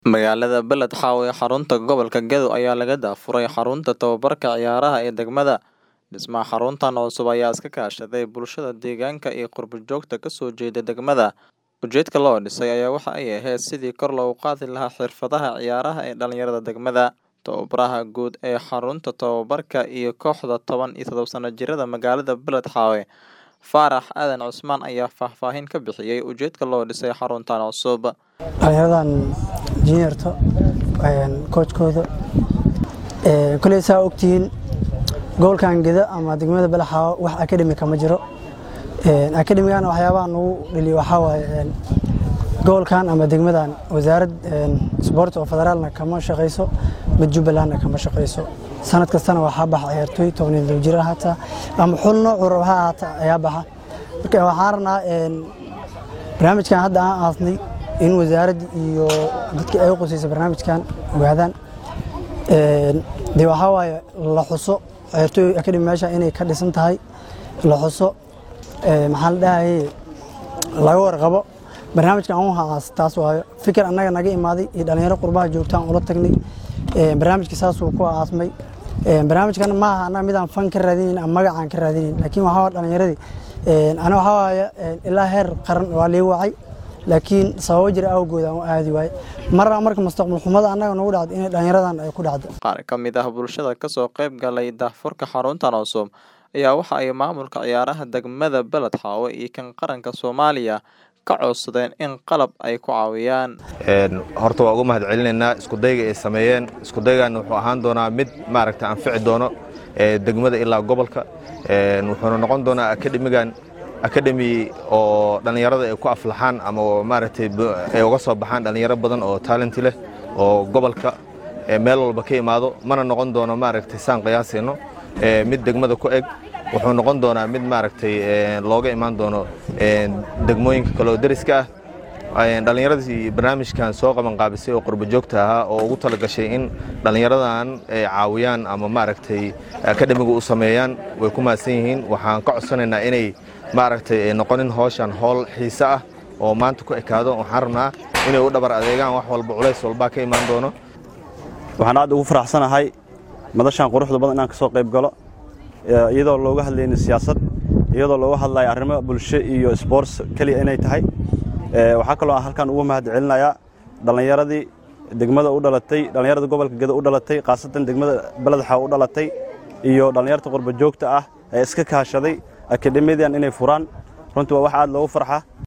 Magaalada Beled Xawo ee xarunta gobolka Gedo ayaa laga daafuray xarunta tababarka ciyaaraha ee degmada. Dhismaha xaruntan cusub ayaa iska kaashaday bulshada deegaanka iyo qurbo-joogta ka soo jeeda degmada. Ujeedka loo dhisay ayaa waxa ay ahayd sidii kor loogu qaadi lahaa xirfadaha ciyaaraha ee dhalinyarada degmada. Tababaraha guud ee xarunta tababarka iyo kooxda toban iyo todoba sano jirada magaalada Beled Xawo, Faarax Aadan Cusmaan ayaa faahfaahin ka bixiyay ujeedka loo dhisay xaruntan cusub. dhalinyaradan juniorta coachkooda koley saa ogtihiin gobolkan geda ama degmada balaxaawo wax academica ma jiro academigana waxyaabaha nagu dhaliyo waxaa waaye gobolkan ama degmadan wasaarad sport oo federaalna kama shaqeyso mid jubbalandna kama shaqeyso sanad kastana waxaa baxa ciyaartooy toban iyo todoba jir ah hataa ama xul noocu raba ha ahaata ayaa baxa marka waxaan rabnaa barnaamijkan hadda aan aasnay in wasaaradda iyo dadka ay qusaysa barnaamijkan ogaadaan dee waxaa waaye la xuso ciyaartooy academy meesha inay ka dhisan tahay la xuso maxaa la dhahaye laga warqabo barnaamijkan aan u haas taas waayo fikir annaga naga imaaday iyo dhalinyaro qurbaha joogtaan ula tagnay barnaamijka saasuu ku aasmay barnaamijkan maaha annaga midaan fan ka raadinayn ama magacaan ka raadinayn laakiin waxaa waa dhalinyaradii ana waxaa waaye ilaa heer qaran waa lii wacay laakiin sababo jira awgood aan u aadi waaye marna marka mustaqbal xumada annaga nagu dhacdo inay dhalinyaradan ay ku dhacdo Qaar ka mid ah bulshada ka soo qayb galay daahfurka xaruntan cusub ayaa waxa ay maamulka ciyaaraha degmada Beled Xawo iyo kan qaranka Soomaaliya ka codsadeen in qalab ay ku caawiyaan. horta waa ugu mahad celinaynaa iskudayga ay sameeyeen iskudaygan wuxuu ahaan doonaa mid maaragta anfici doono degmada ilaa gobolka wuxuuna noqon doonaa akademigan akademi oo dhallinyarada ay ku aflaxaan ama maaragtay ay uga soo baxaan dhallinyaro badan oo talenti leh oo gobolka meel walba ka imaado mana noqon doono maaragtay saan qiyaasayno mid degmada ku eg wuxuu noqon doonaa mid maaragtay looga imaan doono degmooyinka kale oo deriska ah dhallinyaradii barnaamijkan soo qabanqaabisay oo qurbo joogta ahaa oo ugu talagashay in dhallinyaradan ay caawiyaan ama maaragtay akademiga u sameeyaan way ku mahadsan yihiin waxaan ka codsanaynaa inay maaragtay ay noqonin howshan howl xiise ah oo maanta ku ekaado waxaan rabnaa inay u dhabar adeegaan wax walba culays walbaa ka imaan doono waxaan aad ugu faraxsanahay madashan quruxda badan inaan ka soo qayb galo iyadoo looga hadlayno siyaasad iyadoo looga hadlayo arrimo bulsho iyo sports keliya inay tahay waxaa kaloo aan halkan ugu mahad celinayaa dhallinyaradii degmada u dhalatay dhallinyarada gobolka geda u dhalatay khaasatan degmada beled xaw u dhalatay iyo dhallinyarta qurba joogta ah ee iska kaashaday akademiyadan inay furaan runtii waa wax aad loogu farxa